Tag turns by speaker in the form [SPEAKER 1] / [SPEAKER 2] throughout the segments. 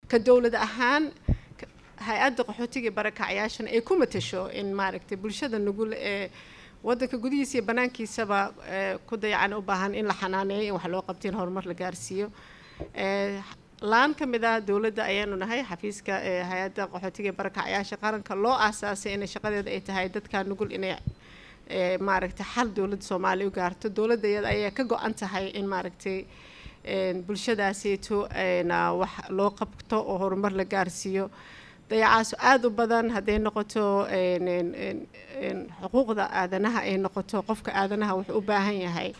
[SPEAKER 1] ka dowlad ahaan hay-adda qaxootiga barakacyaashana ay ku matasho in maaragtay bulshada nugul ee waddanka gudihiisa iyo banaankiisaba ku dayacan u baahan in la xanaaneeyo in wax loo qabto in horumar la gaarsiiyo laan ka mid ah dowladda ayaanu nahay xafiiska hay-adda qaxootiga barakacyaasha qaranka loo aasaasay inay shaqadeeda ay tahay dadka nugul inay maaragtay xal dowladda soomaaliya u gaarto dowladda iyada ayaa ka go-an tahay in maaragtay bulshadaaseyto wax loo qabto oo horumar la gaarsiiyo dayacaas aada u badan hadday noqoto xuquuqda aadanaha ay noqoto qofka aadanaha wuxuu u baahan yahay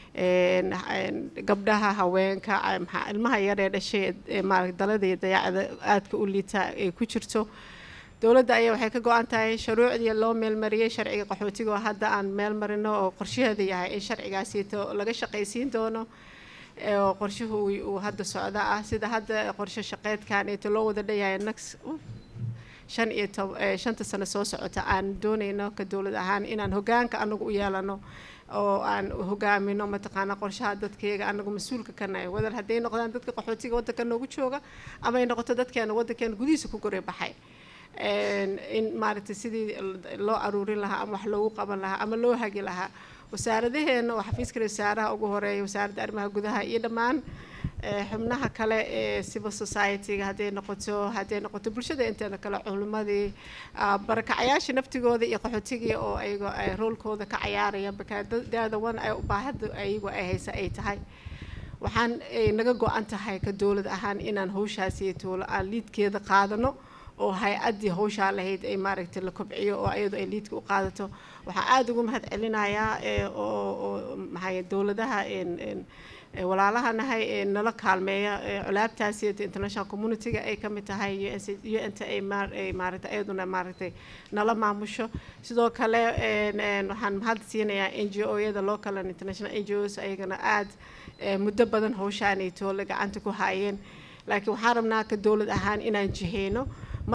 [SPEAKER 1] gabdhaha haweenka ilmaha yaree dhashay maarata dalada iyo dayacda aadka u liita ay ku jirto dowladda ayaa waxay ka go-an tahay shuruucdii loo meelmariyey sharciga qaxootiga oo hadda aan meel marino oo qorshaheeda yahay in sharcigaasito laga shaqaysiin doono oo qorshuhu uu hadda socda ah sida hadda qorshe shaqeedkan eeto loo wada dhayahay next shan iyo tob shanta sano soo socota aan doonayno ka dowlad ahaan inaan hogaanka anagu u yeelano oo aan hogaamino mataqaana qorshaha dadkayga anagu mas-uulka ka nahay wadal hadday noqdaan dadka qaxootiga waddanka noogu jooga ama ay noqoto dadkeena waddankeena gudihiisa ku goray baxay in maaragtay sidii loo aruurin lahaa ama wax loogu qaban lahaa ama loo hagi lahaa wasaaradaheena oo xafiiska wasaaraha ugu horeeya wasaaradda arrimaha gudaha iyo dhammaan xubnaha kale ee civil society-ga hadday noqoto hadday noqoto bulshada inteeda kale culimadii barakacayaasha naftigooda iyo qaxootigii oo ayago roolkooda ka cayaaraya bakaadaada wan ay baahada ayagu ay haysa ay tahay waxaan naga go-an tahay ka dowlad ahaan inaan hawshaasi toolo aan liidkeeda qaadano oo hay-addii hawshaa lahayd ay maaragtay la kobciyo oo ayadu ay liidka u qaadato waxaa aada ugu mahad celinayaa oo maxay dowladaha walaalahanahay ee nala kaalmeeya culaabtaasi international community-ga ay ka mid tahay u n ta ay maaragtay ayaduna maaragtay nala maamusho sidoo kale waxaan mahad siinayaa n g o-yada local and international n g os ayagana aada muddo badan hawshaanay toole gacanta ku haayeen laakiin waxaan rabnaa ka dowlad ahaan inaan jiheyno